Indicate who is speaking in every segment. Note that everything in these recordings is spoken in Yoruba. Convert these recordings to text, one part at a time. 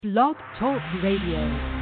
Speaker 1: Blog Talk Radio.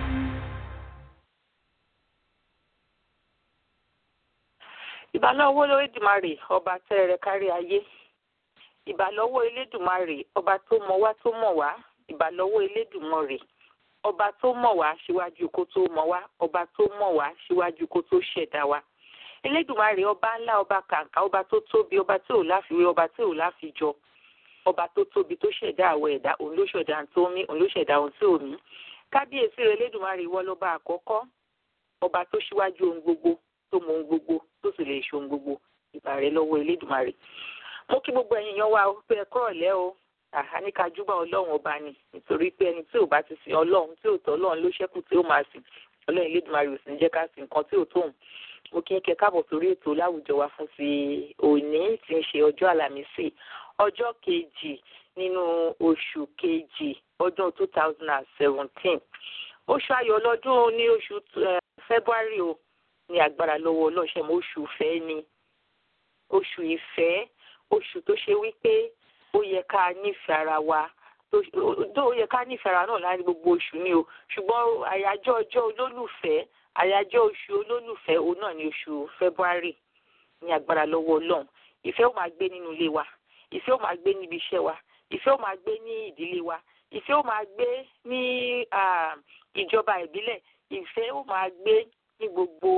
Speaker 2: ìbálọ́wọ́ lórídùmarè ọba tẹ́rẹ̀ kárí ayé ìbálọ́wọ́ elédùmarè ọba tó mọ wá tó mọ̀ wá ìbálọ́wọ́ elédùmarè ọba tó mọ̀ wá síwájú kó tó mọ̀ wá ọba tó mọ̀ wá síwájú kó tó ṣẹ̀dá wa elédùmarè ọba ńlá ọba kàǹkà ọba tó tóbi ọba tí ò láfiwé ọba tí ò láfijọ ọba tó tóbi tó ṣẹ̀dá àwọ̀ ẹ̀dá òun ló ṣẹ̀dá tó mí òun ló ṣẹ̀dá ohun tí ò mí kábíyèsí rẹ̀ elédùmarè ìwọ lọ́ba àkọ́kọ́ ọba tó ṣíwájú ohun gbogbo tó mọ ohun gbogbo tó sì lè ṣe ohun gbogbo ìbà rẹ̀ lọ́wọ́ elédùmarè mo kí gbogbo ẹ̀yin yan wa pé ẹ kọ́ ọ̀lẹ́ o àháníkajúbà ọlọ́run ọba ni nítorí pé ẹni tí ò bá ti sìn ọlọ́run tí ò tọ́ ọlọ́run ló ṣẹ́kù tí ó máa sìn ọlọ́run elédùmarè ò sì ń jẹ́ ká sìn nǹkan tí ò tóun mo kí n kẹ káàbọ̀ sórí ètò láwùjọ wa fún ti òní tí ń ṣe ọjọ́ àlàmísì ọjọ́ kejì nínú oṣù kejì ọdún two thousand and seventeen oṣù ayọ̀ ọlọ́dún ní oṣù february o ní agbára lọ́wọ́ ọlọ́ṣẹ́ mọ́ oṣù ìfẹ́ ni oṣù ìfẹ́ oṣù tó ṣe wípé ó yẹ ká nífẹ̀ẹ́ ara wa tó ó yẹ ká nífẹ̀ẹ́ ara náà láti gbogbo oṣù ni o ṣùgbọ́n àyájọ́ ọjọ́ olólùfẹ́ àyájọ́ oṣù olólùfẹ́ òun náà ní oṣù february ní agbára lọ́wọ́ ọlọ́run ìfẹ́ ó máa gbé nínú ilé wa ìfẹ́ ó máa gbé níbi iṣẹ́ wa ìfẹ́ ó máa gbé ní ìdílé wa ìfẹ́ ó máa gbé ní ìjọba ìbílẹ̀ ìfẹ́ ó máa gbé ní gbogbo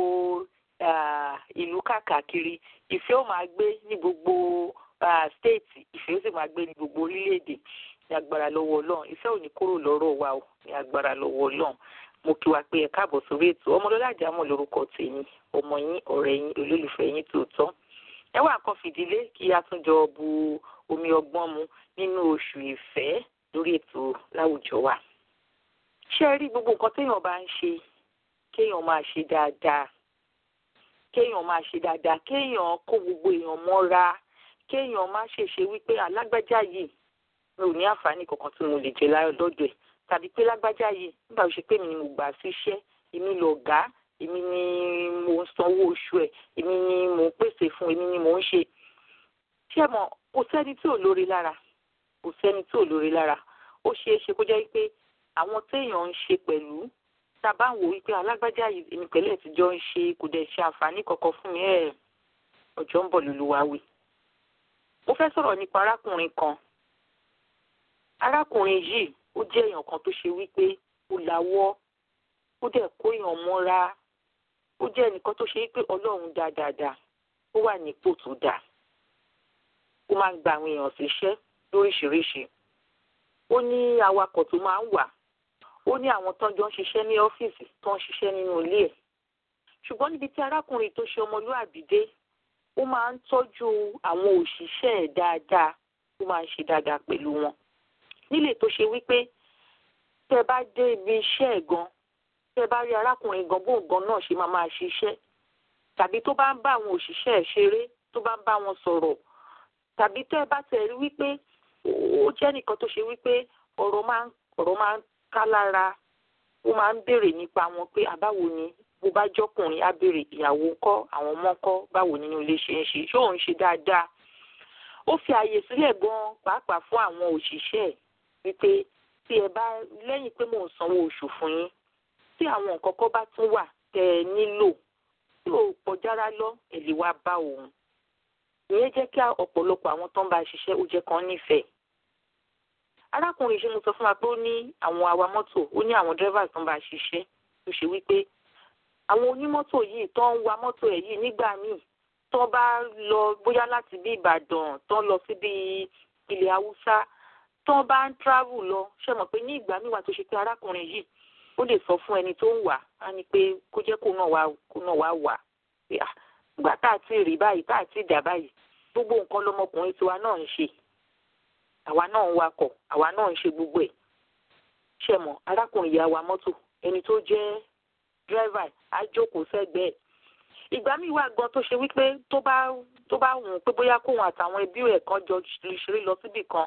Speaker 2: ìlú kàkàkiri ìfẹ́ ó máa gbé ní gbogbo stéètì ìfẹ́ ó sì máa gbé ní gbogbo orílẹ̀-èdè ní agbára lọ́wọ́ ọlọ́run ìfẹ́ ò ní kúrò lọ́rọ̀ wa o ní agbára lọ́wọ́ ọlọ́run mo kí wa pé ẹ káàbọ̀ sórí ètò ọmọlọ́lá àjámọ̀ lórúkọ tèmi ọmọ yín ọ̀rẹ́ yín olólùfẹ́ yín tòótọ́ ẹ wá kan fìdílé kí a tún jọ bu omi ọgbọ́n mu nínú oṣù ìfẹ́ lórí ètò láwùjọ wa ṣé ẹ rí gbogbo nǹkan téèyàn bá ń ṣe kéèyàn máa ṣe dáadáa kéèyàn máa ṣe dáadáa kéèyàn kó gbogbo èèyàn mọ́ra kéèyàn má ṣèṣe wípé alágbájá yìí mi ò ní àǹfààní kankan tí mo lè jẹ lọ́dọ̀ ẹ̀ tàbí pé lágbájá yìí nígbà tó ṣe pé mi ni mo gbà síṣẹ́ èmi lọ̀gá èmi ni mo ń sanwó oṣù ẹ̀ èmi ni mo ń pèsè fún èmi ni mo ń ṣe ṣé mọ̀ kò sẹ́ni tí ò lórí lára kò sẹ́ni tí ò lórí lára ó ṣeé ṣe kó jẹ́ wípé àwọn téèyàn ń ṣe pẹ̀lú tábà ń wò wípé alágbájá yìí èmi pẹ̀lú ẹ̀ tíjọ́ ń ṣe kò dẹ̀ ṣe àǹfààní kankan fún mi ẹ̀ ọjọ́ ń bọ̀ lóluwàwí. mo fẹ́ sọ̀rọ̀ nípa arákùnrin kan arákùnrin yìí ó jẹ́ èèyàn kan tó ṣe wípé ó lawọ́ ó dẹ̀ kó èèyàn mọ́ra ó jẹ́ ẹnìkan tó ṣe wípé ọlọ́run dá dáadáa ó wà nípò tó dáa ó máa ń gba àwọn èèyàn síṣẹ́ lóríṣiríṣi ó ní awakọ̀ tó máa ń wà ó ní àwọn tó ń jọ ń ṣiṣẹ́ ní ọ́fíìsì tó ń ṣiṣẹ́ nínú ilé ẹ̀ ṣùgbọ́n níbi tí arákùnrin tó ṣe ọmọlúàbí dé ó máa ń tọ́jú àwọn òṣìṣẹ́ ẹ̀ dáadáa ó máa ń ṣe dáadáa pẹ̀lú wọn nílé tó ṣe wípé tẹ bá dé ibi iṣẹ́ ẹ̀ gan tẹ bá rí arákùnrin gan bóun gan náà ṣe máa máa ṣiṣẹ́ tàbí tó bá ń bá àwọn òṣìṣẹ́ ẹ̀ ṣeré tó bá ń bá wọn sọ̀rọ̀ tàbí tẹ bá tẹ̀ rí wípé ó jẹ́ nìkan tó ṣe wípé ọ̀rọ̀ máa ń ọ̀rọ̀ máa ń ká lára ó máa ń béèrè nípa wọn pé àbáwo ni bó bá jọkùnrin á béèrè ìyàwó ńkọ́ àwọn ọmọ ńkọ́ báwo nínú ilé ṣe ń ṣe ṣé òun ṣe dáadáa ó fi àyè sílẹ̀ gan pàápàá fún àwọn òṣìṣẹ́ ẹ̀ wípé tí ẹ bá lẹ́yìn pé mò ń sanwó oṣù fún yín tí àwọn nǹkan kan bá tún wà tẹ́ ẹ nílò tí ò pọ̀ jára lọ ẹ lè wá bá òun ìyẹn jẹ́ kí ọ̀pọ̀lọpọ̀ àwọn tó ń bá ṣiṣẹ́ ó jẹ́ kan nífẹ̀ẹ́ arákùnrin ṣe mo sọ fún wa pé ó ní àwọn awa mọ́tò ó ní àwọn dírẹ́fà tó ń bá ṣiṣẹ́ tó ṣe wípé àwọn onímọ́tò yìí tó ń wa mọ́tò ẹ̀ yìí nígbà míì tó bá lọ bóyá láti bí Ìbàdàn tó ń lọ síbi ilẹ̀ Haúsá tó bá ń travel lọ ṣe mọ̀ pé ní ìgbà míì wà tó ṣe pé arákùnrin yìí ó lè sọ fún ẹni tó ń wà á ní pé kó jẹ́ kó náà wá kó náà wá wà pé à nígbà tá a ti rí báyìí tá a ti dà báyìí gbogbo nǹkan lọmọkùnrin tiwa náà ń ṣe àwa náà ń wakọ̀ àwa náà ń ṣe gbogbo ẹ̀ ṣe mọ̀ arákùnrin yà wa mọ́tò ẹni tó jẹ́ dírẹ́fà á jókòó sẹ́gbẹ̀ẹ́ ìgbà míì wà gan tó ṣe wípé tó bá tó bá wù ú pé bóyá kóun àtàwọn ẹbí rẹ̀ kan jọ ṣeré lọ síbì kan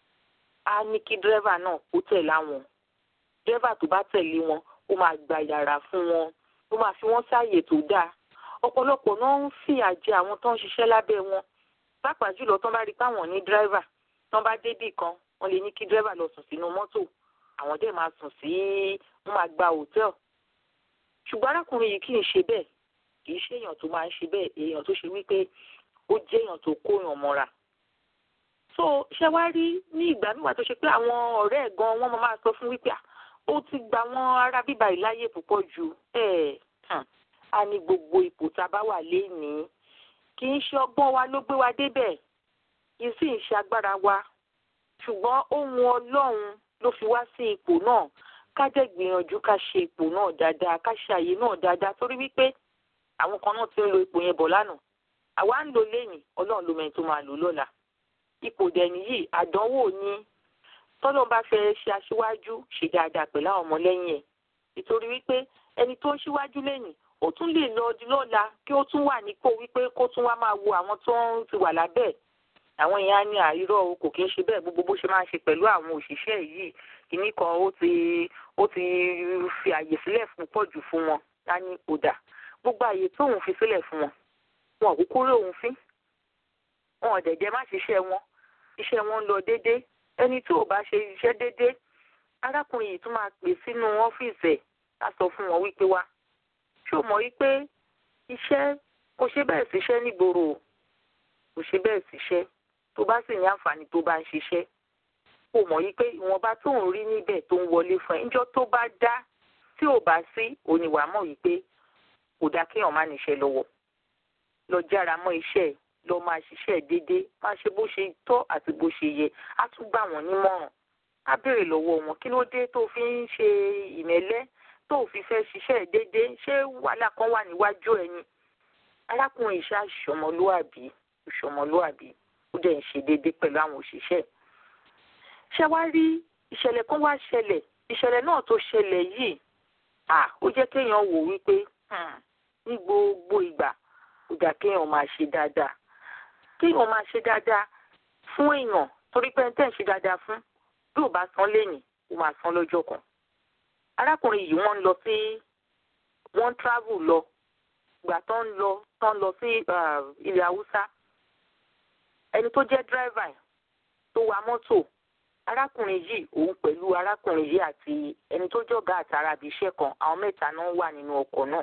Speaker 2: á ní kí dírẹ́fà náà kó tẹ̀lé àwọn dírẹ́fà tó bá tẹ̀lé wọn ó máa gba yàrá fún wọn ó máa fi wọ́n sáàyè tó dáa ọ̀pọ̀lọpọ̀ náà ń fìyà jẹ àwọn tó ń ṣiṣẹ́ lábẹ́ wọn pàápàá jùlọ tán bá rí páwọn ní dírẹ́fà tán bá débì kan wọ́n lè ní kí dírẹ́fà lọ sùn sínú mọ́tò àwọn dẹ̀ máa sùn sí wọ́n máa gba hòtẹ́ẹ̀lì ṣùgbọ́n arákùnrin yìí kì í ṣe bẹ́ẹ̀ kì í ṣe èèyàn tó máa ń ṣe bẹ́ẹ̀ èèyàn tó ṣe wípé ó jẹ́ èèyàn tó kóyàn mọ́ra so ṣe wá rí ní ìgbà nígbà tó ṣe pé àwọn ọ̀rẹ́ ẹ̀ gan wọ́n máa sọ fún wípé ó ti gba wọn ará bíbá ìláyè púpọ̀ jù ẹ̀ a ní gbogbo ipò tá a bá wà lénìí kì í ṣe ọgbọ́n wa ló gbé wa débẹ̀ kì í sì ń ṣe agbára wa ṣùgbọ́n ohun ọlọ́run ló fi wá sí ipò náà ká jẹ́ gbìyànjú ká ṣe ipò náà dáadáa ká ṣe àyè náà dáadáa torí wípé àwọn kan náà ti ń lo ipò yẹn bọ̀ lánàá àwa ń lò lẹ́yìn ọlọ́run ló mẹ́ni tó máa lò lọ́la ipò dẹ̀ni yìí àdánwò ni tọ́lọ́n bá fẹ́ ṣe aṣíwájú ṣe dáadáa pẹ̀lú àwọn ọmọlẹ́yìn ẹ̀ nítorí wípé ẹni tó ń ṣíwájú lẹ́yìn ó tún lè lọ di lọ́la kí ó tún wà nípò wípé kó tún wá máa wo àwọn tó ń ti wà lábẹ́ àwọn èèyàn á ní àìrọ̀ o kò kí ń ṣe bẹ́ẹ̀ gbogbo bó ṣe máa ń ṣe pẹ̀lú àwọn òṣìṣẹ́ yìí kìíní kan ó ti ó ti fi àyè sílẹ̀ fún pọ̀ jù fún wọn á ní ọ̀dà gbogbo àyè tóun fi sílẹ̀ fún wọn wọn kúkú rí òun fín wọn ò dẹ̀jẹ̀ má ṣiṣẹ́ wọn iṣẹ́ wọn ń lọ déédéé ẹni tí ò bá ṣe iṣẹ́ déédéé arákùnrin yìí tún máa pè sínú ọ́fíìsì ẹ̀ á sọ fún wọn wípé wá ṣé o mọ̀ wípé iṣẹ́ kò ṣe bẹ́ẹ̀ síṣẹ́ nígboro kò ṣe bẹ́ẹ̀ síṣẹ́ tó bá sì ní àǹfààní tó bá ń ṣiṣẹ́ kò mọ̀ wípé ìwọ̀nba tó ń rí níbẹ̀ tó ń wọlé fún ẹ níjọ́ tó bá dá tí ò bá sí oníwà mọ̀ wípé kò dá kéèyàn má níṣẹ́ lọ́wọ́ lọ jára mọ́ iṣẹ́ ẹ̀ lọ máa ṣiṣẹ́ déédéé máa ṣe bó ṣe tọ́ àti bó ṣe yẹ á tún gbà wọ́n nímọ̀ràn á béèrè lọ́wọ́ wọn kí ló dé tó fi ń ṣe ìmẹ́lẹ́ tó fi fẹ́ ṣiṣẹ́ déédéé ṣé wàhálà kan wà níwájú ẹ ni arákùnrin ìṣá ṣọmọlúàbí ṣọmọlúàbí ó dẹ̀ ń ṣe déédéé pẹ̀lú àwọn òṣìṣẹ́ ṣé wá rí ìṣẹ̀lẹ̀ kan wá ṣẹlẹ̀ ìṣẹ̀lẹ̀ náà tó ṣẹlẹ̀ yìí à ó jẹ́ kéèyàn wò wípé ní gbogbo ìgbà ó dà kéèyàn máa ṣe dáadáa kéèyàn máa ṣe dáadáa fún èèyàn torí pé ẹni tẹ́ ń ṣe dáadáa fún bí ò bá san lénìí ó máa san lọ́jọ́ kan arákùnrin yìí wọ́n ń lọ sí wọ́n ń travel lọ ìgbà tó ń lọ tó ń lọ sí ilẹ̀ haúsá ẹni tó jẹ́ driver tó wa mọ́tò arákùnrin yìí òun pẹ̀lú arákùnrin yìí àti ẹni tó jọ̀gá àtàrà àbí iṣẹ́ kan àwọn mẹ́ta náà wà nínú ọkọ̀ náà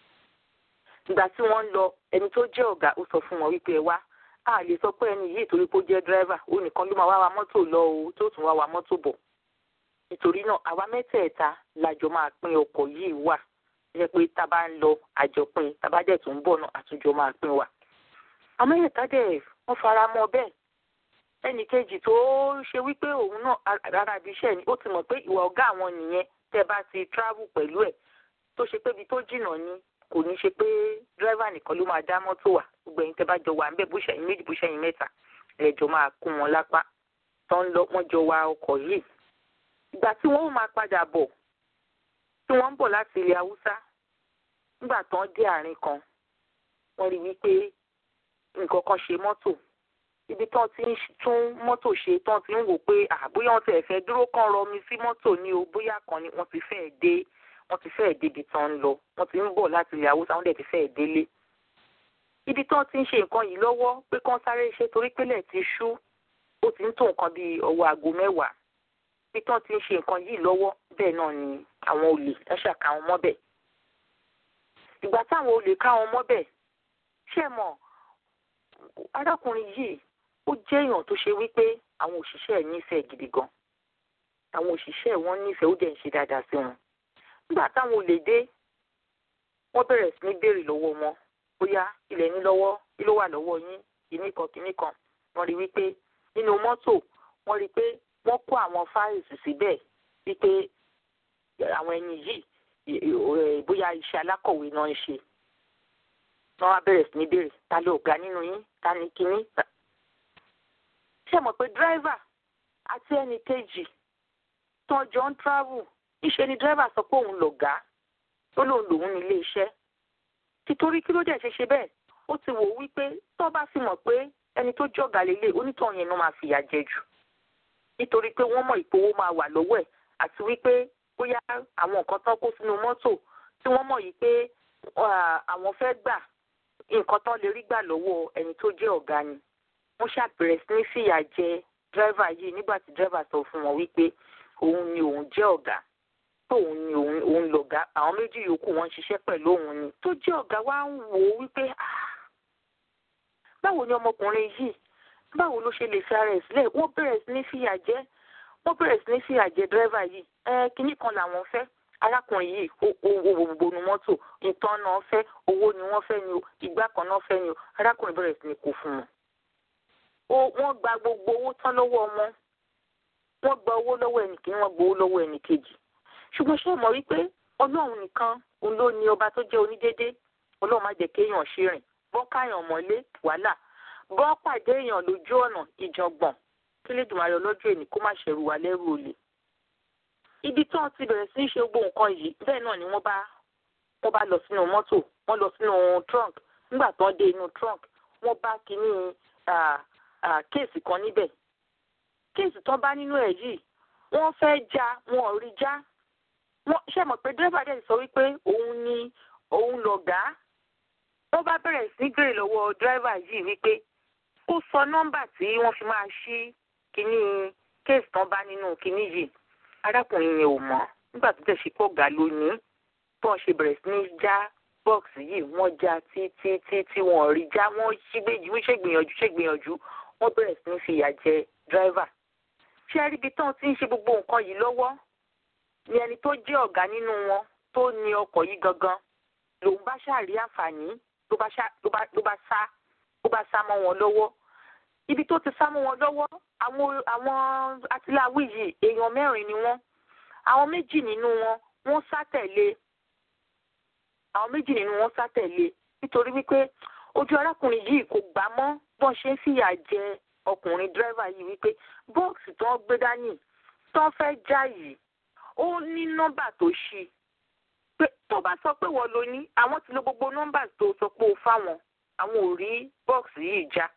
Speaker 2: ìgbà tí wọ́n ń lọ ẹni tó jẹ́ ọ̀gá ó sọ fún wọn wípé ẹ wá a lè sọ pé ẹni yìí torí pé ó jẹ́ driver ó nìkan ló máa wá wa mọ́tò lọ o tó tún wá wa mọ́tò bọ̀ nítorí náà àwa mẹ́tẹ̀ẹ̀ta lájọ máa pín ọkọ̀ yìí wà jẹ́ pé tá a bá ń lọ àjọpín tá a bá dẹ̀ tún ń bọ̀ náà àtúnjọ máa pín wà. àwọn mẹ́tẹ̀ẹ̀ta dẹ̀ wọ́n fara mọ́ bẹ́ẹ̀ ẹnì kejì tó ṣe wípé òun náà rárá ibi iṣẹ́ ni ó ti mọ̀ pé ìwà ọ̀gá àwọn nìyẹn tẹ́ bá ti travel pẹ̀lú ẹ̀ tó ṣe pé ibi tó jìnnà ni kò ní ṣe pé dírẹ́fà nìkan ló máa dá mọ́tò wà gbogbo ẹ̀yin tẹ́ bá jọ wà ń bẹ̀ bó ṣẹ̀yìn méjì bó ṣẹ̀yìn mẹ́ta lẹ́jọ́ máa kún wọn lápá tó ń lọ wọ́n jọ wa ọkọ̀ yìí ìgbà tí wọ́n máa padà bọ̀ tí wọ́n ń bọ̀ láti ilẹ̀ haúsá nígbà tán dé àárín kan wọ́n rí wípé nǹkan kan ṣe mọ́tò ibi tán ti ń tún mọ́tò ṣe tán ti ń wò pé àbóyá wọ́n ti ẹ̀fẹ́ dúró kán rọmi sí mọ́tò ní o bóyá kan ni wọ́n ti fẹ́ẹ̀ dé wọ́n ti fẹ́ẹ̀ débi tán ń lọ wọ́n ti ń bọ̀ láti ilẹ̀ haúsá wọ́n dẹ̀ ti fẹ́ẹ̀ délé ibi tán ti ń ṣe nǹkan yìí lọ́wọ́ pé kán sáré ṣe torí pélẹ̀ ti ṣú ó ti ń tó nǹkan bíi ọwọ́ aago mẹ́wàá bí tán ti ń ṣe nǹkan yìí lọ́wọ́ bẹ́ẹ̀ náà ni àwọn olè ẹ ṣàkà wọn mọ́bẹ̀. ìgbà táwọn olè ká wọn mọ́bẹ̀ ṣé mọ̀ arákùnrin yìí ó jẹ́ èèyàn tó ṣe wípé àwọn òṣìṣẹ́ ẹ̀ nífẹ̀ẹ́ gidi gan àwọn òṣìṣẹ́ wọn nífẹ̀ẹ́ ó dẹ̀ ń ṣe dáadáa sí wọn. nígbà táwọn olè dé wọ́n bẹ̀rẹ̀ sí ní béèrè lọ́wọ́ wọn bóyá ilẹ̀ ní lọ́wọ́ kí ló wà lọ́wọ́ yín kìíní kan kìíní kan wọ́n rí wípé nínú mọ́tò wọ́n rí pé wọ́n kó àwọn fáìlì síbẹ̀ wípé àwọn ẹni yìí bóyá iṣẹ́ alákọ̀wé náà ń ṣe. wọ́n wá bẹ̀rẹ̀ sí ní béèrè ta ló ga nínú yín ta ni kíní. ṣé mọ̀ pé dírẹ́fà àti ẹnì kejì tó jọ ń travel níṣẹ́ ni dírẹ́fà sọ pé òun lọ̀gá ó lóun lòun ní ilé iṣẹ́. títorí kí ló dẹ̀ ṣe ṣe bẹ́ẹ̀ ó ti wò wípé tó bá fi mọ̀ pé ẹni tó jọ̀gá lélẹ̀ onítọ̀hún yẹn ló máa fìyà jẹ jù nítorí pé wọ́n mọ̀ ìpowó máa wà lọ́wọ́ ẹ̀ àti wípé bóyá àwọn nǹkan tán kó sínú mọ́tò tí wọ́n mọ̀ yìí pé àwọn fẹ́ gbà nǹkan tán lè rí gbà lọ́wọ́ ẹni tó jẹ́ ọ̀gá ni wọ́n ṣàbẹ̀rẹ̀ sí ní fìyà jẹ dírẹ́fà yìí nígbà tí dírẹ́fà sọ fún wọn wípé òun ni òun jẹ́ ọ̀gá tó òun ni òun òun lọ̀gá àwọn méjì yòókù wọn ń ṣiṣẹ́ pẹ̀lú òun ni tó jẹ́ ọ̀gá wa ń wò ó wípé báwo ni ọmọkùnrin yìí báwo ló ṣe lè fi ara ẹ̀ sílẹ̀ wọ́n bẹ̀rẹ̀ sí ní fìyà jẹ wọ́n bẹ̀rẹ̀ sí ní fìyà jẹ dírẹ́fà yìí ẹ kínní kan làwọn fẹ́ arákùnrin yìí owó gbogbo nu mọ́tò ìtàn náà fẹ́ owó ni wọ́n fẹ́ ni o ìgbà kan náà fẹ́ ni o arákùnrin bẹ̀rẹ̀ sí ní kó fún wọn. wọ́n gba gbogbo owó tán lọ́wọ́ wọn wọ́n gba owó lọ́wọ́ ẹnìkíní wọ́n gba owó lọ́wọ́ ẹnìkejì ṣùgbọ́n ṣé mọ̀ wípé ọlọ́run nìkan òun ló ní ọba tó jẹ́ onídéédé ọlọ́run má jẹ́ kéèyàn ṣe rìn bọ́ káyàn mọ́lé wàhálà bọ́ pàdé èèyàn lójú ọ̀nà ìjọ̀gbọ̀n kí lè dùn ayọ̀ lọ́jọ́ èní kó má ṣẹ̀rù wá lẹ́rù olè. ibi tí wọ́n ti bẹ̀rẹ̀ sí í ṣe gbogbo nǹkan yìí bẹ́ẹ̀ náà ni wọ́n bá wọ́n bá lọ sínú mọ́tò wọ́n lọ sínú trunk nígbà tó ń dé inú trunk wọ́n bá kínní kéèsì kan níbẹ̀ kéèsì tó bá nínú ẹ̀ yìí wọ́n fẹ́ já wọn ò rí já wọ́n ṣe mọ̀ pé dírẹ́bà dẹ̀ sọ wípé òun ni òun lọ̀gá wọ́n bá bẹ̀rẹ̀ sí gbèrè lọ́wọ́ dírẹ́bà yìí wípé kó sọ nọ́mbà tí wọ́n fi máa ṣí kínní kéèsì tán bá nínú kínní yìí arákùnrin yẹn ò mọ̀ nígbà tó tẹ̀ sí pọ̀ gà lónìí bí wọ́n ṣe bẹ̀rẹ̀ sí ní já bọ́ọ̀sì yìí wọ́n já títí tí wọ́n rí já wọ́n ṣígbéjì wọ́n ṣègbìyànjú ṣègbìyànjú wọ́n bẹ̀rẹ̀ sí ní fìyà jẹ dírẹ́bà ṣé ẹríbi tán ti ń ṣe gbogbo nǹkan yìí lọ́wọ́ ni ẹni tó jẹ́ ọ̀gá nínú wọn tó ní ọkọ̀ yìí gangan lòun bá ṣàrí àǹfààní ló bá sá ló bá sá mọ́ wọn lọ́wọ́ ibi tó ti sá mọ́ wọn lọ́wọ́ àwọn àwọn atiláwí yìí èèyàn mẹ́rin ni wọ́n àwọn méjì nínú wọn wọ́n sá tẹ̀lé àwọn méjì nínú wọn sá tẹ̀lé nítorí wípé ojú arákùnrin yìí kò gbà mọ́ bọ́n ṣe ń fìyà jẹ ọkùnrin dírẹ́fà yìí wípé bọ́ọ̀sì tó ń gbé dání tó ń fẹ́ já yìí ó ní nọ́mbà tó ṣí pé tó bá sọ pé wọ́n ló ní àwọn ti lo gbogbo nọ́mbà tó sọ pé ó fáwọn àwọn ò rí bọ́ọ̀sì yìí já.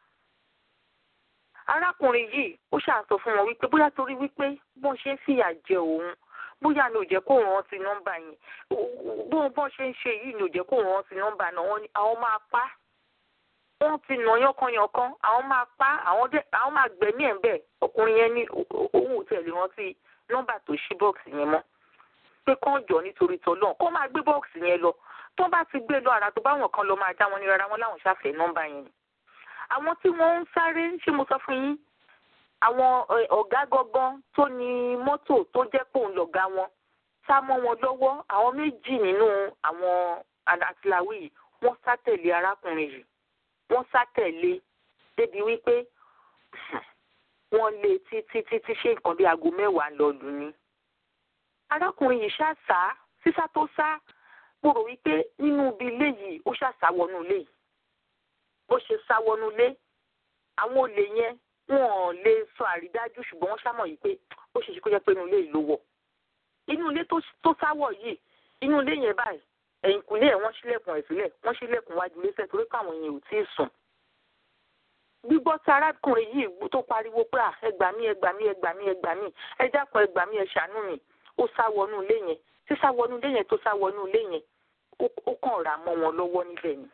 Speaker 2: arákùnrin yìí ó ṣàǹsọ fún wọn wípé bóyá torí wípé bọ́n ṣe ń fìyà jẹ òun bóyá ni ò jẹ́ kó rántí nọ́mbà yẹn bóun bọ́n ṣe ń ṣe yìí ni ò jẹ́ kó rántí nọ́mbà náà wọ́n ní àwọn máa pa wọ́n ti nà yánkanyànkan àwọn máa pa àwọn máa gbẹ̀mí ẹ̀ ń bẹ̀ ọkùnrin yẹn ní òun ò tẹ̀lé rántí nọ́mbà tó ṣí bọ́ọ̀sì yẹn mọ́ pé kán jọ nítorí tọ́lọ́ kó máa gbé bọ́ọ̀sì yẹn lọ tó bá ti gbé lọ ara tó bá wọn kan lọ máa dá wọn ní rárá wọn láwọn ṣàfẹ́ nọ́mbà yẹn ni. àwọn tí wọ́n ń sáré ṣé mo sọ fún yín àwọn ọ̀gá gangan tó ní mọ́tò tó jẹ́ pò ń lọ̀gá wọn sá mọ́ wọn lọ́wọ́ àwọn méjì nínú àwọn àtìláwí yìí wọ́n sá tẹ̀lé arákùnrin yìí wọ́n sá tẹ̀lé débi wípé wọ́n lé títí títí ṣe nǹkan bí aago mẹ́wàá lọ lù ní. arákùnrin yìí ṣàṣà sísá tó sá mo rò wípé nínú ibi ilé yìí ó ṣàṣà wọnú ilé yìí bó ṣe sá wọnú ilé àwọn olè yẹn wọn ò lè sọ àrídájú ṣùgbọ́n wọ́n ṣàmọ̀ yìí pé ó ṣe ṣe kó jẹ́ pé inú ilé yìí ló wọ̀ inú ilé tó sáwọ̀ yìí inú ilé yẹn báyìí ẹ̀yìnkùlé ẹ̀ wọ́n ṣílẹ̀kùn ẹ̀ sílẹ̀ wọ́n ṣílẹ̀kùn wájú ilé sẹ́ẹ̀ torí káwọn yẹn ò tí ì sùn gbígbọ́ tí arákùnrin yìí tó pariwo pé ẹ gbà mí ẹ gbà mí ẹ gbà mí ẹ gbà mí ẹ dákun ẹ gbà mí ẹ ṣàánú mi ó sá wọnú ilé yẹn tí sá wọnú ilé yẹn tó sá wọnú ilé yẹn ó kàn rà mọ́ wọn lọ́wọ́ níbẹ̀ ni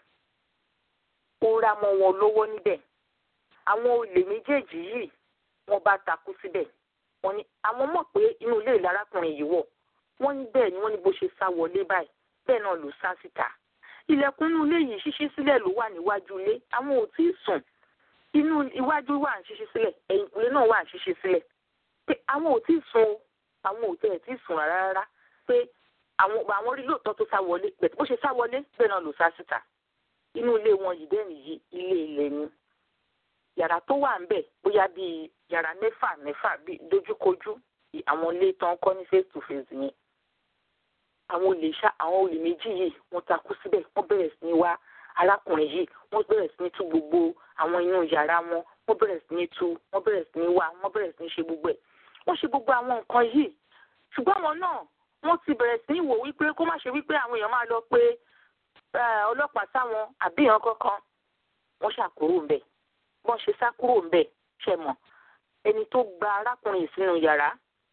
Speaker 2: ó rà mọ́ wọn lọ́wọ́ níbẹ̀ àwọn olè méjèèjì yìí wọ́n bá takú síbẹ̀ wọ́n ní àwọn mọ̀ pé inú ilé ìlà arákùnrin yìí wọ̀ wọ́n ní bẹ́ẹ̀ ni wọ́n ní bó ṣe sá wọlé báyìí bẹ́ẹ̀ náà ló sá síta ilẹ̀kùn inú ilé yìí ṣíṣí sílẹ̀ ló wà níwájú ilé àwọn ò tí ì sùn inú iwájú wà ń ṣíṣí sílẹ̀ ẹ̀yìnkùlé náà wà ń ṣíṣí sílẹ̀ pé àwọn ò tí ì sùn o àwọn ò tẹ̀ tí ì sùn rárá rárá pé àwọn àwọn rí lóòótọ́ tó sá wọlé bẹ̀tẹ̀ bó ṣe sá wọlé bẹ́ẹ̀ náà ló sá síta inú ilé wọn yìí bẹ́ẹ̀ nìyí ilé ilẹ̀ ni yàrá tó wà ńbẹ̀ bóyá bíi yàrá mẹ́fà mẹ́fà bíi dojúkojú àwọn ilé tán kọ́ ní face to face yẹn àwọn olè ṣá àwọn olè méjì yìí wọ́n takú síbẹ̀ wọ́n bẹ̀rẹ̀ sí ní wá arákùnrin yìí wọ́n bẹ̀rẹ̀ sí ní tú gbogbo àwọn inú yàrá wọn wọ́n bẹ̀rẹ̀ sí ní tú wọ́n bẹ̀rẹ̀ sí ní wá wọ́n bẹ̀rẹ̀ sí ní ṣe gbogbo ẹ̀ wọ́n ṣe gbogbo àwọn nǹkan yìí ṣùgbọ́n àwọn náà wọ́n ti bẹ̀rẹ̀ sí ní wò wípé kó má ṣe wípé àwọn èèyàn máa lọ pé ọlọ́pàá sáwọn àbí èèyàn kankan wọ́n ṣàkúrò ńbẹ̀ wọ́n ṣe sá kúrò ńbẹ̀ ṣe mọ̀ ẹni tó gba arákùnrin sínú yàrá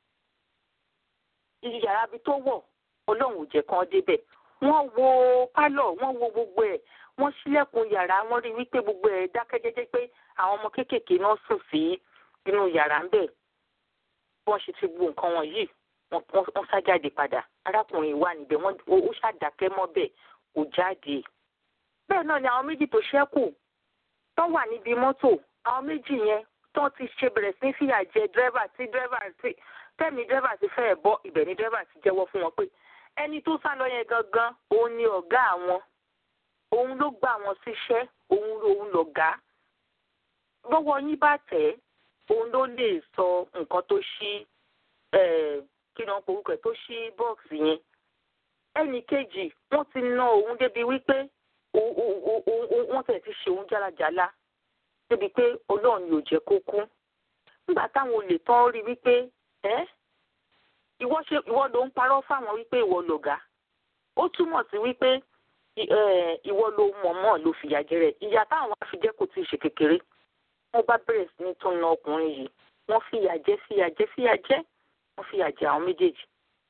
Speaker 2: yàrá bí tó wọ̀ ọlọ́run ò jẹ́ kán débẹ̀ wọ́n wo pálọ̀ wọ́n wo gbogbo ẹ̀ wọ́n ṣílẹ̀kùn yàrá wọ́n rí wípé gbogbo ẹ̀ dákẹ́ jẹ́jẹ́ pé àwọn ọmọ kéékèèké náà sùn sí inú yàrá ń bẹ̀ wọ́n ṣe ti bu nǹkan wọn yìí wọ́n sá jáde padà arákùnrin wà níbẹ̀ wọ́n ó ṣàdákẹ́ mọ́ bẹ́ẹ̀ kò jáde. bẹ́ẹ̀ náà ni àwọn méjì tó ṣẹ́kù tó wà níbi mọ́tò àwọn méjì yẹn tó ti ṣe bẹ̀rẹ̀ sí fìyà jẹ dírẹ́fà tí dírẹ́fà tí tẹ́mi dírẹ́fà ti fẹ́ẹ̀ bọ́ ibẹ̀ ni dírẹ́fà ti jẹ́wọ́ fún wọn pé ẹni tó sá lọ yẹn gangan òun ni ọ̀gá àwọn òun ló gbà wọn síṣẹ́ òun lòun lọ̀gá lọ́wọ́ yín bá tẹ̀ òun ló lè sọ nǹkan tó ṣí kí ni wọ́n porúkọ ẹ̀ tó ṣí bọ́ọ̀sì yẹn ẹnì kejì wọ́n ti ná òun débi wípé wọ́n tẹ̀ ti ṣe òun jálajàla débi pé ọlọ́run yóò jẹ́ kó kú nígbà táwọn olè tán rí wípé ẹ́ ìwọ ṣe ìwọ ló ń parọ́ fáwọn wípé ìwọ lọ̀gá ó túmọ̀ sí wípé ìwọ ló mọ̀ọ́mọ̀ ló fìyà jẹrẹ ìyá táwọn afijẹ́ kò tí ì ṣe kékeré wọ́n bá bẹ̀rẹ̀ sí ní tún na ọkùnrin yìí wọ́n fìyà jẹ fìyà jẹ fìyà jẹ wọ́n fìyà jẹ àwọn méjèèjì.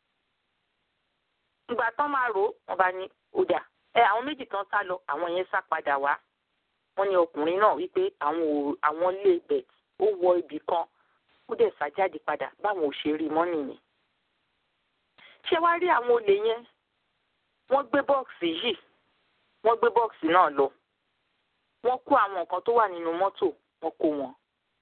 Speaker 2: ìgbà tán máa rò wọ́n bá ní ọjà ẹ àwọn méjì tán sá lọ àwọn yẹn sá padà wá wọ́n ní ọkùnrin náà wípé àwọn àwọn lé ibẹ̀ ó wọ ibì kan ó dẹ̀ sá jáde padà báwọn ò ṣe rí mọ́ nìyẹn. ṣé wàá rí àwọn olè yẹn wọ́n gbé bọ́ọ̀sì yìí wọ́n gbé bọ́ọ̀sì náà lọ wọ́n kó àwọn nǹkan tó wà nínú mọ́tò wọ́n kó wọn.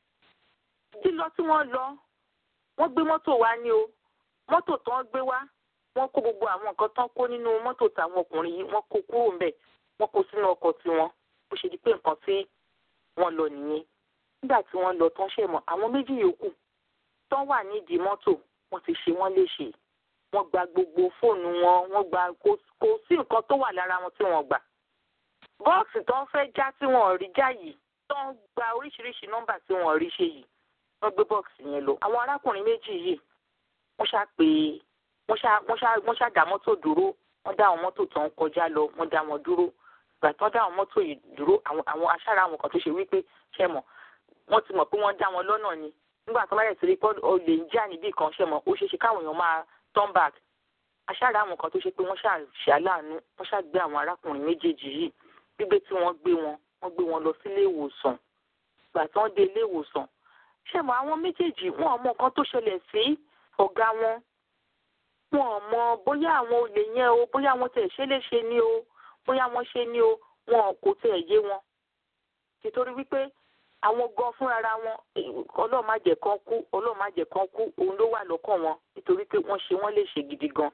Speaker 2: lílọ tí wọ́n lọ wọ́n gbé mọ́tò wá ní o mọ́tò tán gbé wá wọ́n kó gbogbo àwọn nǹkan tán kó nínú mọ́tò táwọn ọkùnrin yìí wọ́n kó kúrò ńbẹ̀ wọ́n kó sínú ọkọ̀ tiwọn bó ṣe di pé nǹkan tí wọ́n lọ nìyẹn. nígbà tí wọ́n lọ tán ṣe mọ̀ àwọn méjì yòókù tán wà nídìí mọ́tò wọ́n ti ṣe wọ́n léṣe wọ́n gba gbogbo fóònù wọn wọ́n gba kò sí nǹkan tó wà lára wọn tí wọ́n gbà bọ́ọ̀sì tó ń fẹ́ já tí wọ́n rí já yìí tó ń gba oríṣiríṣi nọ́mbà tí wọ́n rí ṣe yìí wọ́n gbé bọ́ọ̀sì yẹn lọ. àwọn arákùnrin méjì yìí wọ́n ṣá pé wọ́n ṣá wọ́n ṣá wọ́n ṣá dá mọ́tò dúró wọ́n dá àwọn mọ́tò tó ń kọjá lọ wọ́n dá wọn dúró ìgbà tó ń dá àwọn mọ́tò yìí dúró àwọn àwọn aṣáára àwọn kan tó ṣe wípé ṣe mọ̀ wọ́n ti mọ̀ pé wọ́n dá wọn lọ́nà ni nígbà tó bá yẹ sírí pé olè ń jà níbì kan ṣe mọ̀ ó ṣeé ṣe káwọn èèyàn máa turn back aṣáára àwọn kan tó ṣe pé wọ́n ṣá ṣàlàánú wọ́n ṣá gbé àwọn arákùnrin méjèèjì yìí gbígbé tí wọ́n gbé wọn wọ́n gbé wọn lọ sílé ìwòsàn gbà tí wọ́n dé ilé ìwòsàn ṣé mọ̀ àwọn méjèèjì wọn ò mọ nǹkan tó ṣẹlẹ̀ sí ọ̀gá wọn wọn ò mọ bóyá àwọn olè yẹn o bóyá wọn tẹ̀ ṣe léṣe ni o bóyá wọn ṣe ni o wọn kò tẹ̀ yé wọn nítorí wípé àwọn gan fúnra wọn ọlọ́run má jẹ́ kán kú ọlọ́run má jẹ́ kán kú òun ló wà lọ́kàn wọn nítorí pé wọ́n ṣe wọ́n léṣe gidi gan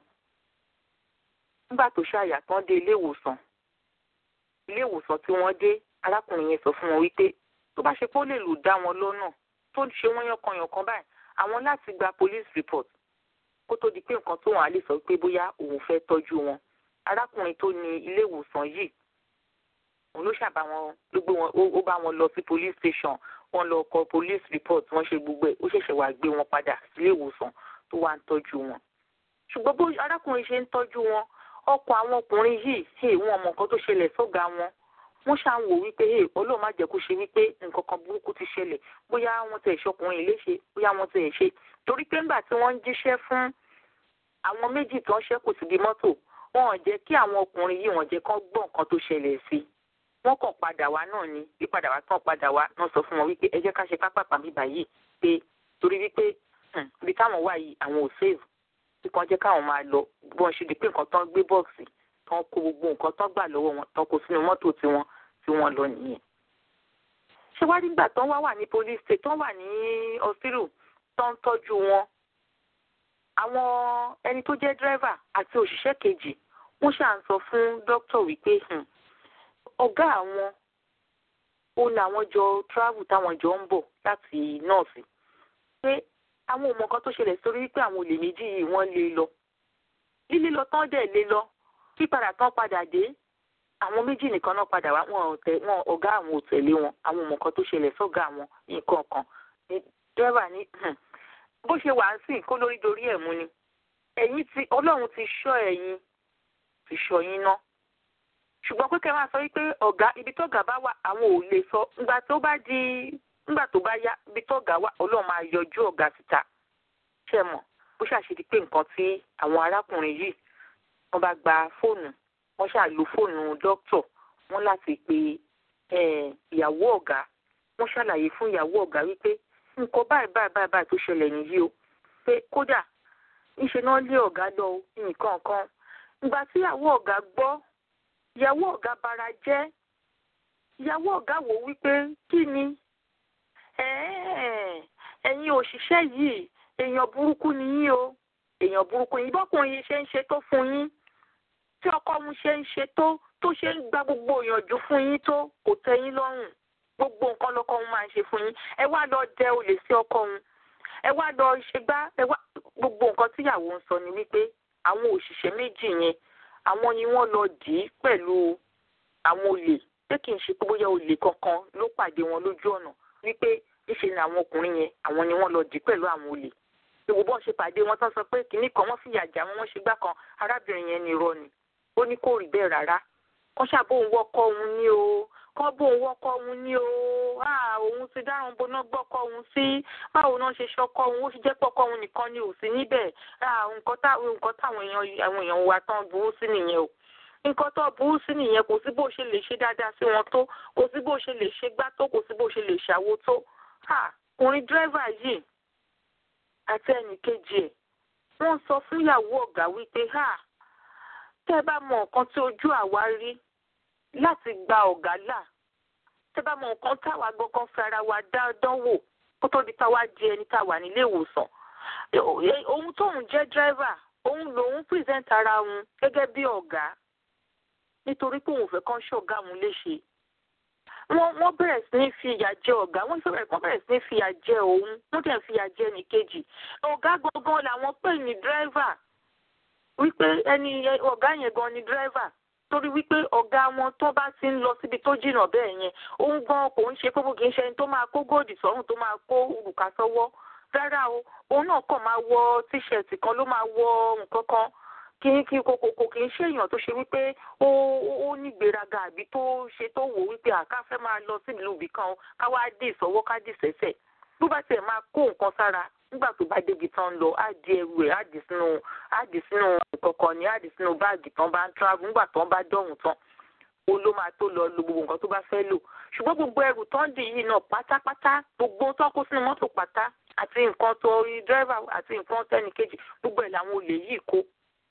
Speaker 2: nígbà tó ṣàyà tán dé ilé ìwòsàn ilé ìwòsàn tí wọ́n dé arákùnrin yẹn sọ fún wọn wípé tó bá ṣe pé ó lè lù dá wọn lọ́nà tó ń ṣe wọ́n yànkanyànkan báyìí àwọn láti gba police report kó tó di pé nǹkan tó wọn á lè sọ pé bóyá òun fẹ́ tọ́jú wọn arákùnrin tó ní ilé ìwòsàn yìí òun ló ṣàbá wọn ló gbé wọn ó bá wọn lọ sí police station wọ́n lọ kọ police report wọ́n ṣe gbogbo ẹ̀ ó ṣẹ̀ṣẹ̀ wá gbé wọn padà sílé ìwòsàn tó wá ń tọ́jú wọn ṣùgbọ́n bó arákùnrin ṣe ń tọ́jú wọn ọkọ̀ àwọn ọkùnrin yìí hey, wọn mọ nǹkan tó ṣẹlẹ̀ sọ́gà wọn wọ́n ṣáà ń wò wípé hey, ọlọ́run má jẹ́ kó ṣe wípé nǹkan kan burúkú ti ṣẹlẹ̀ bóyá wọ́n tẹ̀ ṣọkùnrin léṣe bóyá wọ́n tẹ̀ ṣe torí pé ńgbà tí wọ́n ń jíṣẹ́ fún àwọn méjì tó ń ṣẹ́kù síbi mọ́tò wọn ò jẹ́ kí àwọn ọkùnrin yìí wọ́n jẹ́ kán gbọ́ nǹkan tó ṣẹlẹ̀ sí wọ́n kàn padà wá náà ni bí padà wá tán padà wá náà sọ fún wọn wípé ẹ jẹ́ ká ṣe pápápá bíbá yìí pé torí wípé ibi táwọn wà yìí àwọn ò save bí kan jẹ́ káwọn máa lọ bí wọ́n ṣe di pé nǹkan tán gbé bọ́ọ̀sì tán kó gbogbo nǹkan tán gbà lọ́wọ́ wọn tán kó sínú mọ́tò tiwọn tí wọ́n lọ nìyẹn. ṣé wá nígbà tán wá wà ní police state tán wà ní hospital tán tọ́jú wọn àwọn ẹni tó jẹ́ dírẹ́fà àti òṣìṣẹ́ kejì wọ́n ṣáà ń sọ fún dókítà wípé ọ̀gá àwọn ó làwọn jọ travel táwọn jọ ń bọ̀ láti nọ́ọ̀sì pé àwọn ọmọ kan tó ṣẹlẹ̀ sórí wípé àwọn olè méjì yìí wọ́n lé lọ lílé lọ tán dẹ̀ lé lọ pípadà tán padà dé àwọn méjì nìkan náà padà wá wọn tẹ wọn ọ̀gá àwọn ò tẹ̀lé wọn àwọn ọmọ kan tó ṣẹlẹ̀ sọ́gá àwọn nǹkan kan ní dírẹ́bà ní bó ṣe wà ń sìn kó lórí dorí ẹ̀ mú ni ẹ̀yin ti ọlọ́run ti ṣọ́ ẹ̀yin ti ṣọ́ yín ná ṣùgbọ́n pé kẹ́ máa sọ wípé ọ̀gá ibi tọ́gà bá wà àwọn ò lè sọ ńgbà tó bá di nígbà tó bá yá ibi tọ́gà wà ọlọ́run máa yọjú ọ̀gá síta ṣe mọ̀ bó ṣàṣedí pé nǹkan tí àwọn arákùnrin yìí wọ́n bá gba fóònù wọ́n ṣàlù fóònù dókítọ̀ wọ́n láti pe ìyàwó ọ̀gá wọ́n ṣàlàyé fún ìyàwó ọ̀gá wípé nǹkan báyìí báyìí báyìí báyìí tó ṣẹlẹ̀ nìyí o wípé kódà níṣe náà lé ọ̀gá lọ nǹkan kan ìgbà tí ìyàwó ọ̀gá gbọ́ ìyàwó ọ̀gá bara jẹ́ ìyàwó ọ̀gá wò wípé kí ni ẹ̀yin òṣìṣẹ́ yìí èèyàn burúkú ni yín o èèyàn burúkú yín bọ́kùnrin yìí ṣe ń ṣe tó fún yín tí ọkọ òun ṣe ń ṣe tó tó ṣe ń gba gbogbo ìyànjú fún yín tó kò tẹ́ yín lọ́rùn gbogbo nǹkan lọ́kọ òun máa ń ṣe fún yín ẹ wá lọ dẹ olè sí ọkọ òun ẹ wá lọ ṣe gbá ẹ wá gbogbo nǹkan tíyàwó ń sọ ni wípé àwọn òṣìṣẹ́ méjì yẹn àwọn ni wọ́n lọ dì í pẹ̀lú àwọn olè pé kì í ṣe pé bóyá olè kankan ló pàdé wọn lójú ọ̀nà wípé níṣe ni àwọn ọkùnrin yẹn àwọn ni wọ́n lọ dì í pẹ̀lú àwọn olè ìwò bọ́n ṣe pàdé wọn tán sọ pé kìnnì kan wọ́n fìyà jà wọn wọ́n ṣe gbá kan arábìnrin yẹn ni irọ́ ni ó ní kò rí bẹ́ẹ̀ rárá kọ́ ṣàbóun wọ́kọ́ òun ní o kọ́ bóun wọ́kọ́ òun ní o òun ti dáràn boná gbọ́kọ́ òun sí báwo náà ṣe ṣọkọ́ òun ó sì jẹ́ pọ́kọ́ òun nìkan ni ò sí níbẹ̀ nǹkan táwọn èèyàn àwọn èèyàn wa tán burú sí nìyẹn o nǹkan tó burú sí nìyẹn kò sí bó ṣe lè ṣe dáadáa sí wọn tó kò sí bó ṣe lè ṣe gbá tó kò sí bó ṣe lè ṣàwo tó ọkùnrin dírẹ́fà yìí àti ẹnì kejì ẹ̀ wọ́n sọ fún ìyàwó ọ̀gá wípé tẹ́ ẹ bá mọ nǹkan tí ojú àwa rí láti gba ọ̀gá là tẹ́ bá mọ nǹkan táwa gbọ́ngàn fi ara wa dánwò kó tó di táwa di ẹni táwa nílé ìwòsàn ohun tóun jẹ́ dírẹ́fà òun lòun pírẹsẹ̀ntì ara òun gẹ́gẹ́ bí ọ̀gá nítorí pé òun fẹ́ kán ṣọ̀gá òun léṣe wọ́n wọ́n bẹ̀rẹ̀ sí ní fi ìyà jẹ ọ̀gá wọ́n bẹ̀rẹ̀ wọ́n bẹ̀rẹ̀ sí ní fi ìyà jẹ òun wọ́n dẹ̀ fi ìyà jẹ ẹnìkejì ọ̀gá gangan làwọn pè ní dírẹ́fà wípé ẹni ọ̀gá yẹn gan ni dírẹ́fà torí wípé ọ̀gá wọn tó bá ti ń lọ síbi tó jìnnà bẹ́ẹ̀ yẹn òun gan kò ń ṣe pé kì í ṣe ẹni tó máa kó góòdì sọ́rùn tó máa kó òrùka sọ́wọ́ rárá o òun náà kàn máa wọ tíṣẹ̀tì kan ló máa wọ nǹkan kan kì í kí kòkòkò kì í ṣe èèyàn tó ṣe wípé ó ó ní ìgbéraga àbí tó ṣe tó wò wípé àká fẹ́ máa lọ sílùú ibì kan ká wá dé ìsọwọ́ ká dì sẹ́sẹ̀ bó bá tiẹ̀ máa kó nǹkan sára nígbà tó bá débi tán lọ á di ẹrù ẹ̀ á dì sínú á dì sínú kọ̀ọ̀kan ní á dì sínú báàgì tán bá ń travel nígbà tán bá dọ̀hùn tán ó ló máa tó lọ lo gbogbo nǹkan tó bá fẹ́ lò ṣùgbọ́n gbogbo ẹrù tán dì yìí náà pátápátá gbogbo tó kó sínú mọ́tò pátá àti nǹkan tó rí dírẹ́fà àti nǹkan tẹ́nìkejì gbogbo ẹ̀ làwọn olè yìí kó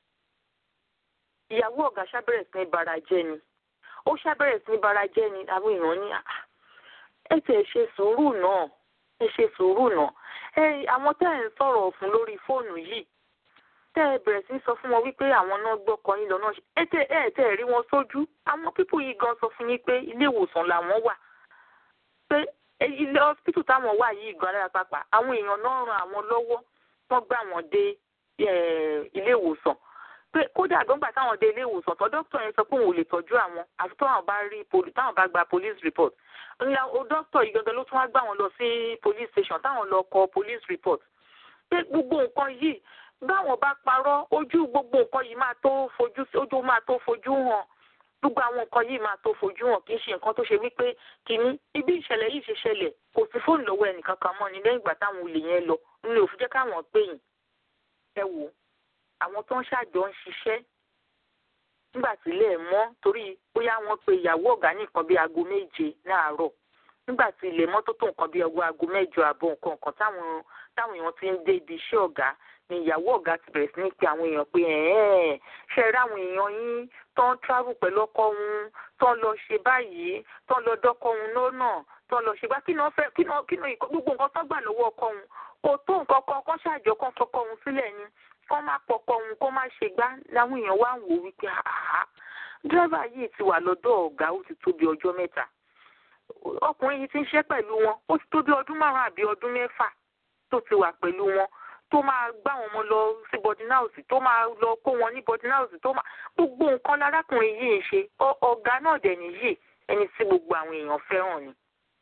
Speaker 2: ìyàwó ọ̀gá ṣàbẹ̀rẹ̀ sí ní bara jẹ́ ni ó ṣàbẹ̀rẹ̀ sí ní bara jẹ́ ni àwọn èèyàn ní ẹ tẹ̀ ṣe sùúrù náà ẹ ṣe sùúrù náà ẹ àwọn tẹ́ ẹ̀ ń sọ̀rọ̀ fún lórí fóònù yìí tẹ́ ẹ bẹ̀rẹ̀ sí ní sọ fún wọn wípé àwọn náà gbọ́kọ yín lọ náà ẹ tẹ́ ẹ tẹ́ ẹ rí wọn sójú àwọn pípù yìí gan sọ fún yín pé ilé ìwòsàn làwọn wà pé ilé hospital táwọn wà yìí gan alára pápá àwọn èèyàn náà ran àwọn lọ́wọ́ wọ́n gbà wọ́n dé ilé ìwòsàn pé kódà gbọ́ngbà táwọn dé ilé ìwòsàn tó dókítà yẹn sọ pé òun ò lè tọ́jú àwọn àfi táwọn bá rí táwọn bá gba police report ńlá o dókítà yìí gangan ló tún wá gbà wọ́n lọ sí police station táwọn lọ kọ police report pé gbogbo nǹkan yìí báwọn bá parọ́ ojú gbogbo nǹkan yìí máa tó fojú ojú máa tó fojú hàn gbogbo àwọn nǹkan yìí máa tó fojú hàn kì í ṣe nǹkan tó ṣe wípé kìíní ibi ìṣẹ̀lẹ̀ yìí ṣe ṣẹlẹ̀ kò sí fóònù lọ́wọ́ ẹnìkan kan mọ́ ni lẹ́yìn ìgbà táwọn olè yẹn lọ nílé òfin jẹ́ káwọn pè yín ẹ wò ó àwọn tó ń ṣàjọ ń ṣiṣẹ́ nígbà tí ilé ẹ̀ mọ́ torí bóyá wọ́n pe ìyàwó ọ̀gá ní nǹkan bíi aago méje láàárọ̀ nígbà tí ilé mọ́ tó tó nǹkan bíi ọwọ́ aago mẹ́jọ àbọ̀ nǹkan nǹkan táwọn táwọn èèyàn ti ń dé ibi iṣẹ́ ọ̀gá ni ìyàwó ọ̀gá ti bẹ̀rẹ̀ sí ní pe àwọn èèyàn pé ẹ̀ẹ́n ṣe rí àwọn èèyàn yín tó ń travel pẹ̀lú ọkọ wọn tó ń lọ ṣe báyìí tó ń lọ dọ́kọ wọn lọ́nà tó ń lọ ṣe bá kí náà fẹ́ kí náà kí náà gbogbo nǹkan tó gbà lọ́wọ́ ọkọ wọn kò tó nǹkan kan kọ́ ṣàjọ kan fọkọ wọn sílẹ̀ ni kọ́ má pọkọ òun kó má ṣe gbá láwọn èèyàn wá ń wò wípé àá dírẹ́fà yìí ti wà lọ́dọ̀ ọ̀gá ó ti tó bí ọjọ́ mẹ́ta ọkùnrin yìí ti ń ṣe pẹ̀lú wọn ó ti tó bí ọdún márùn-ún àbí ọdún mẹ́fà tó ti wà pẹ̀lú wọn tó máa gbá wọn mọ lọ sí boarding house tó máa lọ kó wọn ní boarding house tó máa gbogbo nǹkan lárákùnrin yìí ń ṣe ọ̀gá náà dẹ̀ nìyí ẹni tí gbogbo àwọn èèyàn fẹ́ràn ni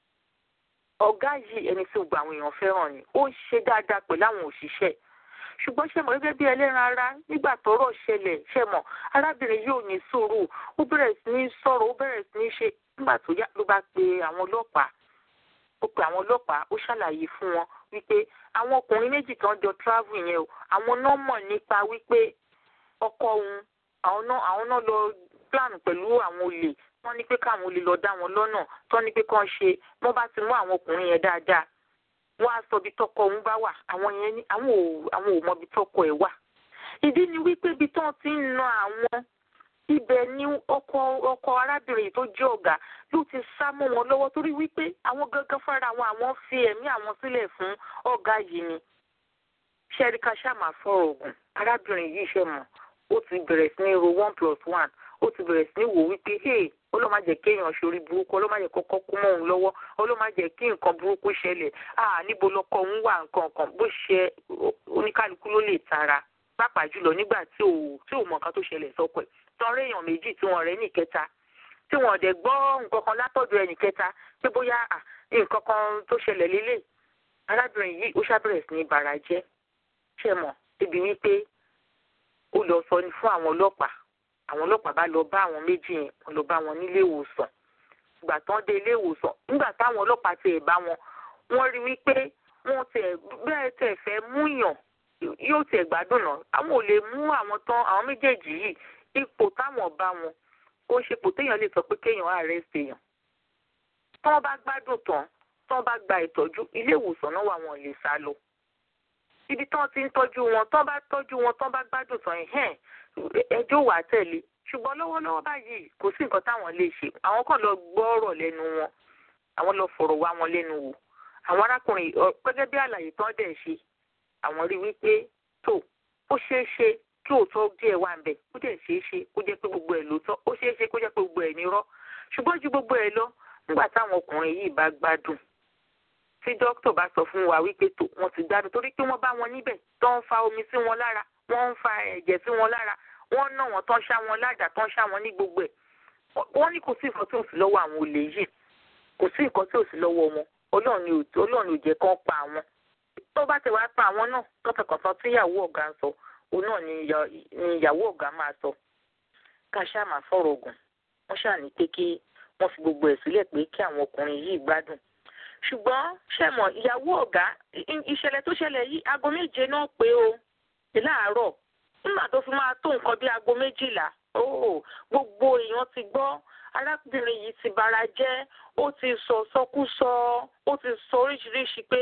Speaker 2: ọ̀gá yìí ẹni tí gbogbo àwọn èèyàn fẹ́ràn ni ó ń ṣe dáadáa pẹ̀lú àwọn òṣìṣẹ́ ṣùgbọ́n ṣe mọ̀ gẹ́gẹ́ bí ẹlẹ́ran ara nígbà tọ́rọ̀ ṣẹlẹ̀ ṣe mọ̀ arábìnrin yóò ní sùúrù ó bẹ̀rẹ̀ sí ní sọ̀rọ̀ ó bẹ̀rẹ̀ sí ní ṣe nígbà tó yá ló bá pe àwọn ọlọ́pàá ó pe àwọn ọlọ́pàá ó ṣàlàyé fún wọn wípé àwọn ọkùnrin méjì kan jọ travel yẹn o àwọn náà mọ̀ nípa wípé ọkọ òun àwọn náà àwọn náà lọ plan pẹ̀lú àwọn olè wọ́n ní pé káwọn olè lọ dá wọn lọ́nà tó ní pé kán ṣe wọ́n bá ti mú àwọn ọkùnrin yẹn dáadáa wọ́n á sọ ibi tọkọ òun bá wà àwọn yẹn ní àwọn ò àwọn ò mọ ibi tọkọ ẹ̀ wà ìdí ni wípé ibi tán ti ń na àwọn ibẹ̀ ni ọkọ ọkọ arábìnrin tó jẹ́ ọ̀gá ló ti sá mọ́ wọn lọ́wọ́ torí wípé àwọn gangan fúnra wọn àwọn fi ẹ̀mí àwọn sílẹ̀ fún ọ̀gá yìí ni ṣẹ́ríkà ṣàmà fọ̀rọ̀ ògùn arábìnrin yìí ṣe mọ̀ ó ti bẹ̀rẹ̀ sí ní ro one plus one ó ti bẹ̀rẹ̀ sí ní wò wípé hey ọlọ́mà jẹ́ kéèyàn ṣorí burúkú ọlọ́mà jẹ́ kọ́kọ́ kú mọ́ òun lọ́wọ́ ọlọ́mà jẹ́ kí nǹkan burúkú ṣẹlẹ̀ ah níbo lọkọ òun wà nǹkan kan bó ṣe oníkálukú ló lè tara pàápàá jùlọ nígbà tí ò tí ò mọ nǹkan tó ṣẹlẹ̀ sọ́kọ ẹ̀ tọrọ èèyàn méjì tí wọ́n rẹ̀ ní ìkẹta tí wọ́n dẹ̀ gbọ́ nǹkan kan látọ̀dọ̀ ẹnì kẹta pé bóyá nǹkan kan tó ṣẹlẹ̀ lélẹ̀ arábìnrin yìí ó ṣàbẹ̀rẹ̀ sí ní bara jẹ́ ṣe mọ̀ débi wípé ó lọ sọ ní fún àwọn ọlọ́pàá àwọn ọlọ́pàá bá lọ bá àwọn méjì yẹn wọ́n lọ bá wọn nílé ìwòsàn ìgbà tán dé ilé ìwòsàn nígbà táwọn ọlọ́pàá tiẹ̀ bá wọn wọ́n rí wípé wọ́n tiẹ̀ bẹ́ẹ̀ tẹ̀ fẹ́ múyàn yóò tiẹ̀ gbádùn náà àwọn ò lè mú àwọn tán àwọn méjèèjì yìí ipò táwọn bá wọn ó ṣe ipò téèyàn lè sọ pé kéèyàn arrest èèyàn tí wọ́n bá gbádùn tán tí wọ́n bá gba ìtọ́jú ilé ìwòsàn náà wà wọn lè sá lọ ibi tí wọ́n ti ń tọ́jú wọn tí wọ́n bá tọ́jú wọn tí wọ́n bá gbádùn tán ẹ̀hẹ́n ẹjọ́ wà tẹ̀lé ṣùgbọ́n lọ́wọ́lọ́wọ́ báyìí kò sí nǹkan táwọn lè ṣe àwọn kan lọ gbọ́ ọ̀rọ̀ lẹ́nu wọn àwọn lọ fọ̀rọ̀ wá wọn lẹ́nu wò àwọn arákùnrin gẹ́gẹ́ bí àlàyé tán dẹ̀ ṣe àwọn rí wípé tó ó ṣeé ṣe kí òótọ́ díẹ̀ wà ń bẹ̀ ó dẹ̀ ṣeé ṣe kó jẹ́ pé gbogbo ẹ̀ lóòótọ́ ó ṣeé ṣe kó jẹ́ pé gbogbo ẹ̀ nírọ́ ṣùgbọ́n ju gbogbo ẹ̀ lọ nígbà táwọn ọkùnrin yìí bá gbádùn tí dókítà bá sọ fún wa wípé tó wọ́n ti gbádùn torí pé wọ́n bá wọn níbẹ̀ tó ń fa omi sí wọn lára wọ́n ń fa ẹ̀jẹ̀ sí wọn lára wọ́n ná wọn tán ṣá wọn ládàá tán ṣá wọn ní gbogbo ẹ̀ wọ́n ní kò sí nǹkan tí ò sí lọ́wọ́ àwọn olè yìí kò sí nǹkan tí ò sí lọ́wọ́ wọn ọlọ́run ni ọlọ́run ò jẹ́ kán pa àwọn tó bá ti wá pa àwọn náà tọ́tọ̀kọ̀tọ̀ tí ìyàwó ọ̀gá ń sọ òun náà ni ìyàwó ọ̀gá máa sọ ká ṣáà máa sọ̀rọ̀ ògùn wọ́n ṣáà ní pé kí wọ́n fi gbogbo ẹ̀ sílẹ̀ pé kí àwọn ọkùnrin yìí gbádùn ṣùgbọ́n ṣẹ̀mọ̀ ìyàwó ọ̀gá ìṣẹ̀lẹ̀ tó ṣẹlẹ̀ yìí aago méje náà pé o láàárọ̀ nígbà tó fi máa tó nǹkan bí aago méjìlá gbogbo èèyàn ti gbọ́ arábìnrin yìí ti bara jẹ́ ó ti sọ sọkúsọ ó ti sọ oríṣiríṣi pé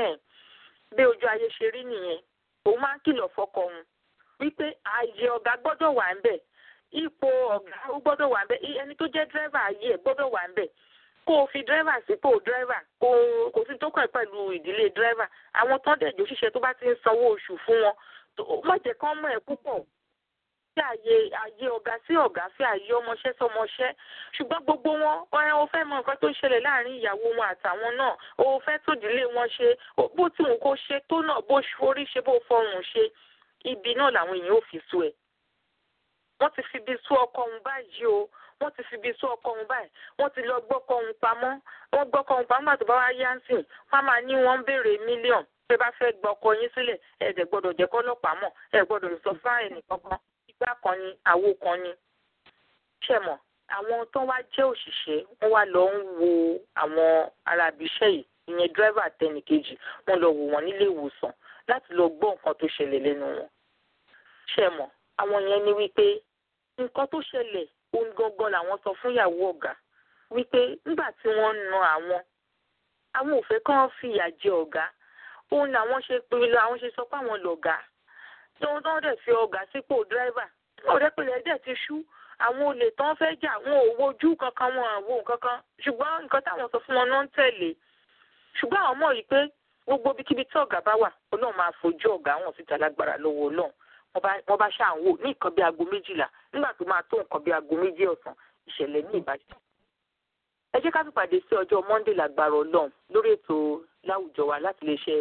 Speaker 2: bí ojú ayé ṣe rí nìyẹn òun máa ń kìlọ̀ fọ́kọ òun wípé ààyè ọ̀gá gbọ́dọ̀ wà ń bẹ̀ ipò ọ̀gá ó gbọ́dọ̀ wà ń bẹ̀ ẹni tó jẹ́ dírẹ́fà ayé ẹ̀ gbọ́dọ̀ wà ń bẹ̀ kó o fi dírẹ́fà sípò dírẹ́fà kó kò sí tó kàn pẹ̀lú ìdílé dírẹ́fà àwọn tó ń dẹ̀jọ́ ṣiṣẹ́ tó bá ti ń sanwó oṣù fún wọn má jẹ́ kán mọ̀ ẹ́ púpọ̀ fi àyè àyè ọ̀gá sí ọ̀gá fi àyè ọmọṣẹ́ sọmọṣẹ́ ṣùgbọ́n gbogbo wọn ọ̀rẹ́ o fẹ́ mọ nǹkan tó ń ṣẹlẹ̀ láàrin ìyàwó wọn àtàwọn náà o fẹ́ tó ìdílé wọn ṣe bó tí wọn kò ṣe tó náà bó forí ṣe bó fọrùn ṣe ibi náà làwọn èèyàn ò fi sú ẹ̀ wọ́n ti fi ibi sú ọkọ òun báyìí o wọ́n ti fi ibi sú ọkọ òun báyìí wọ́n ti lọ gbọ́kọ òun pamọ́ wọ́n gbọ́kọ òun pamọ́ àti báwa yá ń sìn wọ́n máa ní wọ́n ń béèrè mílíọ̀nù pé bá fẹ́ gba ọkọ yín sílẹ̀ ẹ̀ dẹ̀ gbọ́dọ̀ jẹ́ kọ́lọ́pàá mọ̀ ẹ̀ gbọ́dọ̀ sọ fáìn nìkankan igbá kan ni àwo kan ni. ṣẹ̀mọ̀ àwọn tó wá jẹ́ òṣìṣẹ́ wọ́n wá lọ ń wo àwọn arábìṣẹ́ yìí ìyẹn dírẹ́fà tẹnìkejì wọ́n lọ wò wọ́n nílé ìwòsàn láti lọ gbọ́ nǹkan tó ṣẹlẹ̀ lẹ́nu wọn. ṣẹ̀mọ̀ àwọn yẹn ní wípé nǹkan tó ṣẹlẹ̀ ohun gangan làwọn sọ fún ìyàwó ọ̀gá wípé nígbà tí wọ́n ń na àwọn àwọn ò fẹ́ kán fìyà jẹ ọ̀gá òun làwọn ṣe pé àwọn ṣe sọ pé àwọn lọ̀gá tóun tó ń dẹ̀ fi ọ̀gá sípò dírẹ́fà ọ̀rẹ́ pẹ̀lẹ́ dẹ̀ ti ṣú àwọn olè tán fẹ́ jà wọn ò wojú kankan wọn àwo kankan ṣùgbọ́n nǹkan táwọn sọ fún wọn náà ń tẹ̀lé ṣùgbọ́n àwọn mọ̀ yìí pé gbogbo ibikíbi tí ọ̀gá bá wà ọlọ́run máa fojú ọ̀gá wọn síta lágbára lọ́wọ́ ọlọ́run wọ́n bá ṣáà ń wò ní nǹkan bí aago méjìlá nígbà tó máa tó nǹkan bí aago méjì ọ̀sán ìṣẹ̀lẹ̀ ní ìbàdàn ẹ jẹ́ ká fi pàdé sí ọjọ́ monday lágbára ọlọ́run lórí ètò láwùjọ wa láti lè ṣe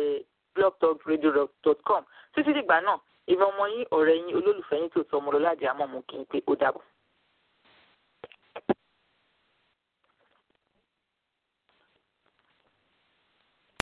Speaker 2: blogtalkradio.com títí dìgbà náà ìmọ̀ ọmọ yín ọ̀rẹ́ yín olólùfẹ́ yín tó sọ ọmọlọ́lá àdìámọ̀ mú kí n pé ó dàbọ̀.